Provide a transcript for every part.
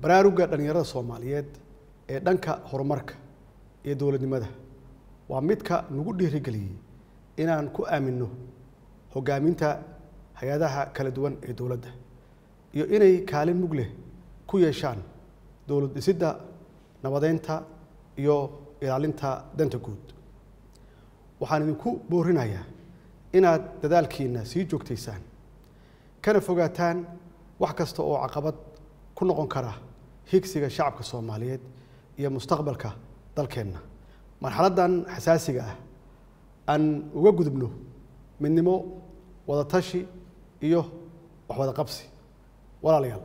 baraarugga dhallinyarada soomaaliyeed ee dhanka horumarka iyo dowladnimada waa midka nagu dhiirigeliyey inaan ku aaminno hoggaaminta hay-adaha kala duwan ee dowladda iyo inay kaalin mug leh ku yeeshaan dowlad dhisidda nabadeynta iyo ilaalinta danta guud waxaan idinku boorinayaa inaad dadaalkiina sii joogtaysaan kana fogaataan wax kasta oo caqabad ku noqon kara higsiga shacabka soomaaliyeed iyo mustaqbalka dalkeenna marxaladdan xasaasiga ah aan uga gudubno midnimo wadatashi iyo waxwada qabsi walaalayaal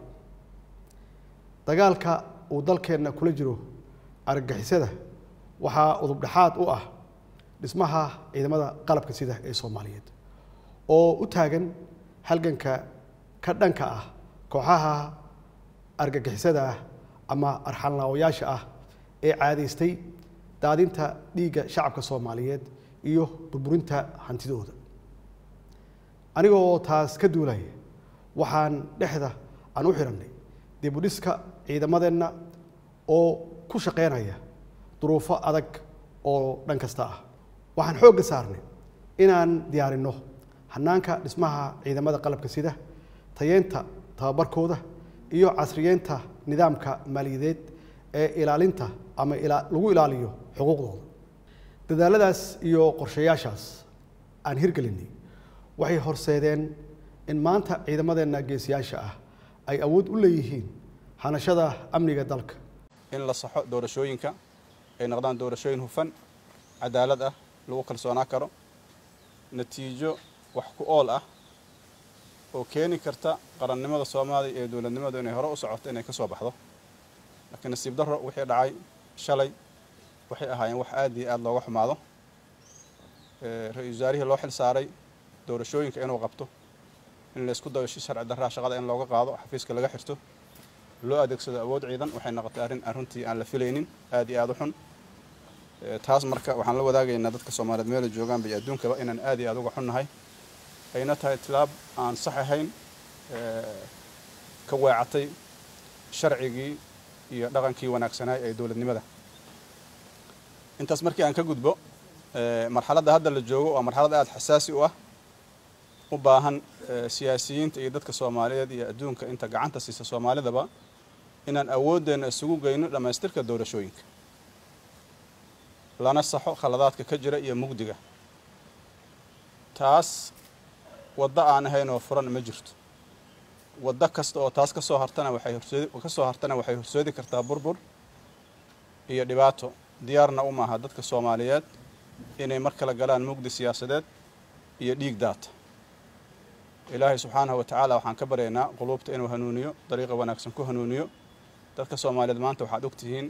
dagaalka uu dalkeenna kula jiro argagixisada waxaa udubdhexaad u ah dhismaha ciidamada qalabka sida ee soomaaliyeed oo u taagan halganka ka dhanka ah kooxaha argagixisada ah ama arxanlaawayaasha ah ee caadaystay daadinta dhiigga shacabka soomaaliyeed iyo burburinta hantidooda anigoo taas ka duulaya waxaan dhexda aan u xidhannay dib u dhiska ciidamadeenna oo ku shaqeynaya duruufo adag oo dhan kasta ah waxaan xoogga saarnay inaan diyaarinno hanaanka dhismaha ciidamada qalabka sida tayeenta tababarkooda iyo casriyeenta nidaamka maaliyadeed ee ilaalinta ama lagu ilaaliyo xuquuqdooda dadaaladaas iyo qorshayaashaas aan hirgelinay waxay horseedeen in maanta ciidamadeenna geesiyaasha ah ay awood u leeyihiin hanashada amniga dalka in la saxo doorashooyinka ay noqdaan doorashooyin hufan cadaalad ah lagu kalsoonaa karo natiijo wax ku ool ah oo keeni karta qarannimada soomaaliya ee dowladnimadu inay hore u socoto inay ka soo baxdo laakiin nasiib darro wixii dhacay shalay waxay ahaayeen wax aad iyo aad looga xumaado ra-iisul wasaarihii loo xil saaray doorashooyinka inuu qabto in laysku dayo si sharci darraa shaqada in looga qaado xafiiska laga xirto loo adeegsado awood ciidan waxay noqotay arrin arrintii aan la filaynin aad iyo aad u xun taas marka waxaan la wadaagaynaa dadka soomaaliyeed meela joogaanba iyo adduunkaba inaan aad iyo aad uga xunnahay ayna tahay tilaab aan sax ahayn ka weecatay sharcigii iyo dhaqankii wanaagsanaay ee dowladnimada intaas markii aan ka gudbo marxaladda hadda la joogo waa marxalad aad xasaasi u ah u baahan siyaasiyiinta iyo dadka soomaaliyeed iyo adduunka inta gacanta siisa soomaalidaba inaan awooddeenna isugu geyno dhammaystirka doorashooyinka lana saxo khaladaadka ka jira iyo mugdiga taas waddo aan ahayn oo furan ma jirto waddo kasta oo taas kasoo hartana waxay horsoodi kasoo hartana waxay horsoodi kartaa burbur iyo dhibaato diyaarna u maaha dadka soomaaliyeed inay mar kale galaan mugdi siyaasadeed iyo dhiig daata ilaahay subxaanahu wa tacaala waxaan ka baryaynaa quluubta inuu hanuuniyo dariiqa wanaagsan ku hanuuniyo dadka soomaaliyeed maanta waxaad ogtihiin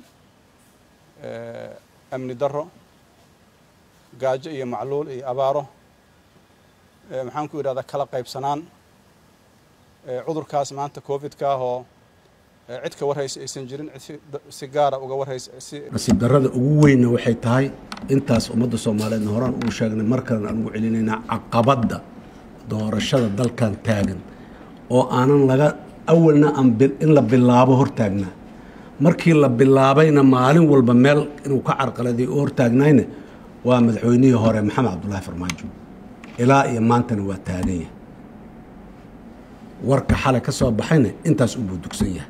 amni darro gaajo iyo macluul iyo abaaro maxaan ku yidhahdaa kala qaybsanaan cudurkaas maanta covidka ahoo cid ka warhaysa aysan jirin si gaara uga warhaysa nasiib darrada ugu weynna waxay tahay intaas ummadda soomaaliyeedna horaan ugu sheegnay mar kalena aan ugu celinaynaa caqabadda doorashada dalkan taagan oo aanan laga awalna aan in la bilaabo hortaagnaa markii la bilaabayna maalin walba meel inuu ka carqaladay u hortaagnayna waa madaxweynihii hore maxamed cabdulaahi farmaajo ilaa iyo maantana waa taagan yahay warka xalay ka soo baxayna intaas u buudugsan yahay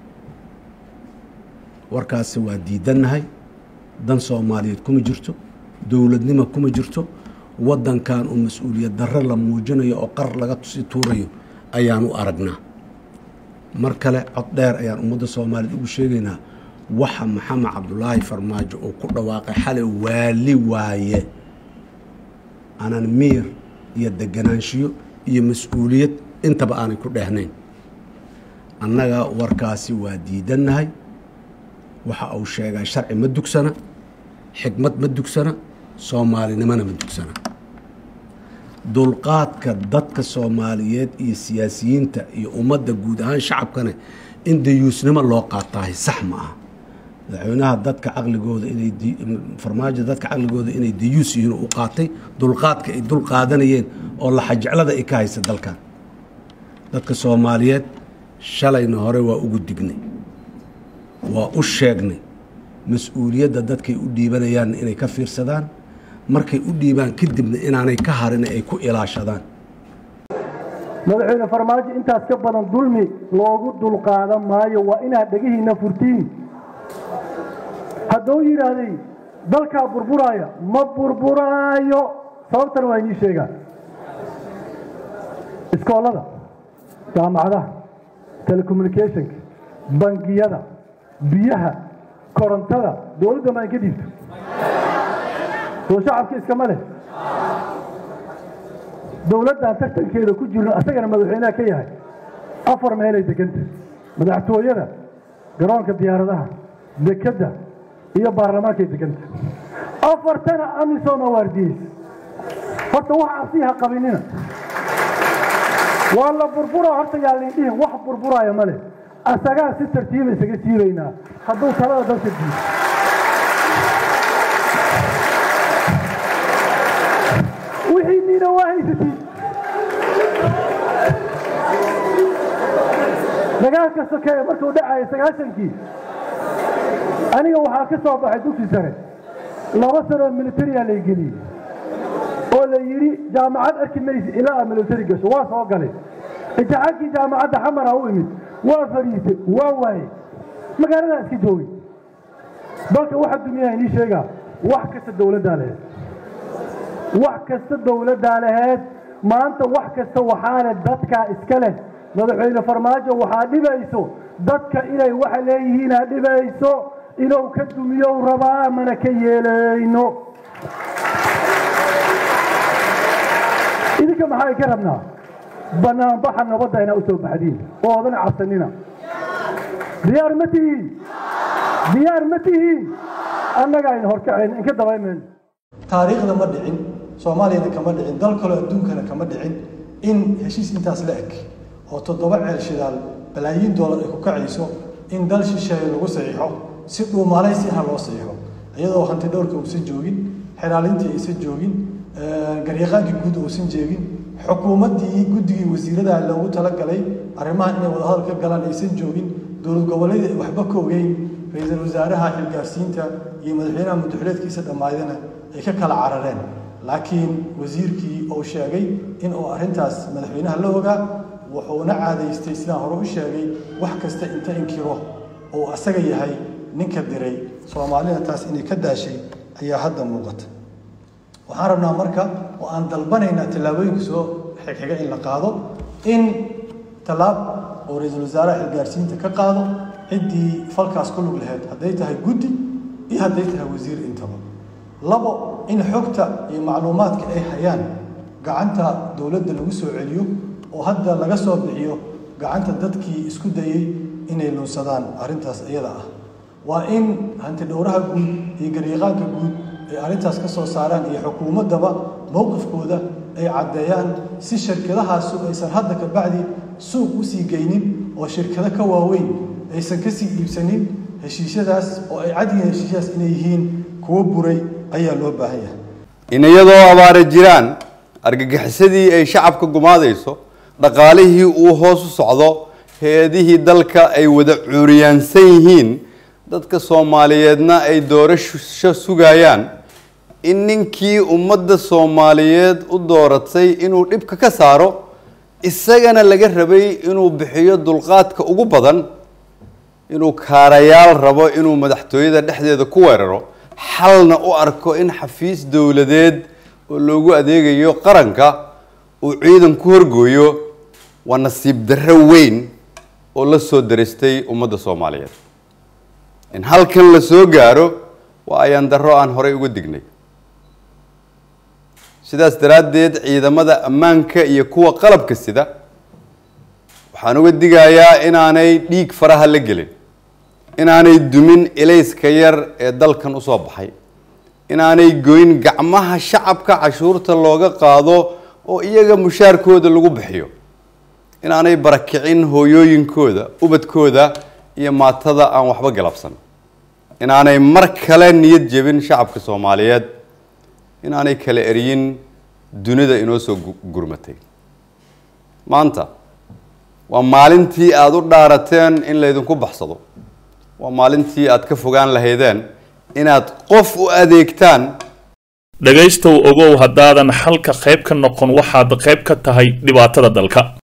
warkaasi waa diidannahay dan soomaaliyeed kuma jirto dowladnimo kuma jirto waddankan uu mas-uuliyad darre la muujinayo oo qar laga tusi tuurayo ayaan u aragnaa mar kale cod dheer ayaan ummadda soomaaliyeed ugu sheegaynaa waxa maxamed cabdulaahi farmaajo uu ku dhawaaqay xalay waali waaye aanan miir iyo deganaanshiyo iyo mas-uuliyad intaba aanay ku dheehnayn annaga warkaasi waa diidannahay waxa uu sheegaa sharci ma dugsana xikmad ma dugsana soomaalinimona ma dugsana dulqaadka dadka soomaaliyeed iyo siyaasiyiinta iyo ummadda guud ahaan shacabkana in dayuusnimo loo qaataahay sax ma aha madaxweynaha dadka caqligooda inay farmaajo dadka caqligooda inay dayuus yihiin u qaatay dulqaadka ay dul qaadanayeen oo laxajeclada ay ka haysa dalkan dadka soomaaliyeed shalayna hore waa ugu dignay waa u sheegnay mas-uuliyadda dadkay u dhiibanayaan inay ka fiirsadaan markay u dhiibaan kadibna inaanay ka harin ay ku ilaashadaan madaxweyne farmaajo intaas ka badan dulmi loogu dulqaadan maayo waa inaad dhegihiinna furtiin hadduu yidhaahday dalkaa burburaaya ma burburaayo sababtan waa inii sheegaa iskoolada jaamacadaha telecommunicationka bangiyada biyaha korontada dowladda ma in ka dhiibto soo shacabka iskama leh dowladdan tartankeeda ku jirno asagana madaxweynaha ka yahay afar meelay deganta madaxtooyada garoonka diyaaradaha dekedda iyo baarlamaankay deganta afartana amisom waardiyeysa horta wax cabsiha qabinina waa la burbura horta yaa liindhihin wax burburaayo ma leh asagaa si tartiiba isaga siibaynaa hadduu talada dalka diido wixii niina waa haysatiin dagaalka sokeeye markuu dhacaya sagaashankii aniga waxaa ka soo baxay dugsi sare laba sanoo militariya lay geliyey oo la yidhi jaamacad arki maysa ilaa aad militari gasho waa soo galay imtixaankii jaamacadda xamara u imid waa fadhiisay waa waaye magaaladaa iska joogay dalka waxa duniyaha inii sheegaa wax kasta dowladdaa laheed wax kasta dowladdaa laheed maanta wax kasta waxaa leh dadkaa iska leh madaxweyne farmaajo waxaa dhibayso dadka inay waxa leeyihiinaa dhibayso inuu ka dumiyow rabaa mana ka yeelayno idinka maxaa ka rabnaa banaanbaxa nabadda inaa u soo baxdiin oo odan cabsanina diyaar ma tihiin diyaar ma tihiin annagaa in horkacayn inka dabaymayno taariikhda ma dhicin soomaaliyana kama dhicin dal kaloo adduunkana kama dhicin in heshiis intaas la eg oo toddoba ceel shidaal balaayiin doolar ay ku kacayso in dal shisheeye lagu saxiixo si dhuumalaysi ah loo saxiixo iyadoo hanti dhowrka uusan joogin xilaalintii aysan joogin garyaqaankii guud uusan jeegin xukuumaddii guddigii wasiirada loogu talagalay arrimahan inay wadahadal ka galaan aysan joogin dowlad goboleedii ay waxba ka ogeyn ra-iisul wasaaraha xilgaarsiinta iyo madaxweynaha muddaxileedkiisa dhammaydana ay ka kala carareen laakiin wasiirkii uu sheegay in uu arrintaas madaxweynaha la ogaa wuxuuna caadaystay sidaan hore u sheegay wax kasta inta inkiro uu asaga yahay ninka diray soomaalina taas inay ka daashay ayaa hadda muuqata waxaan rabnaa marka oo aan dalbanaynaa tallaabooyinka soo xigxiga in la qaado in tallaab oo ra-iisul wasaaraha xilgaarsiinta ka qaado ciddii falkaas ku lug lahayd hadday tahay guddi iyo hadday tahay wasiir intaba labo in xogta iyo macluumaadka ay hayaan gacanta dowladda lagu soo celiyo oo hadda laga soo bixiyo gacanta dadkii isku dayey inay lunsadaan arrintaas iyada ah waa in hanti dhowraha guud iyo garyaqaanka guud ay arrintaas ka soo saaraan iyo xukuumaddaba mowqifkooda ay caddeeyaan si shirkadahaasu aysan hadda ka bacdi suuq u sii geynin oo shirkado ka waaweyn aysan ka sii iibsanin heshiisyadaas oo ay cadyihiin heshiisyadaas inay yihiin kuwo buray ayaa loo baahan yahay in iyadoo abaara jiraan argagixisadii ay shacabka gumaadayso dhaqaalihii uu hoos u socdo hay-adihii dalka ay wada cuuriyaansan yihiin dadka soomaaliyeedna ay doorasho sugayaan in ninkii ummadda soomaaliyeed u dooratay inuu dhibka ka saaro isagana laga rabay inuu bixiyo dulqaadka ugu badan inuu kaarayaal rabo inuu madaxtooyada dhexdeeda ku weeraro xalna u arko in xafiis dowladeed oo loogu adeegayo qaranka uu ciidan ku horgooyo waa nasiib darro weyn oo la soo daristay ummadda soomaaliyeed in halkan la soo gaaro waa ayaan darro aan horey uga dignay sidaas daraaddeed ciidamada ammaanka iyo kuwa qalabka sida waxaan uga digayaa inaanay dhiig faraha la gelin inaanay dumin ilayska yar ee dalkan usoo baxay inaanay goyn gacmaha shacabka cashuurta looga qaado oo iyaga mushaarkooda lagu bixiyo inaanay barakicin hooyooyinkooda ubadkooda iyo maatada aan waxba galabsan inaanay mar kale niyad jebin shacabka soomaaliyeed inaanay kala eryin dunida inoo soo gurmatay maanta waa maalintii aada u dhaarateen in laydinku baxsado waa maalintii aad ka fogaan lahaydeen inaad qof u adeegtaan dhegaystow ogow haddaadan xalka qayb ka noqon waxaad qayb ka tahay dhibaatada dalka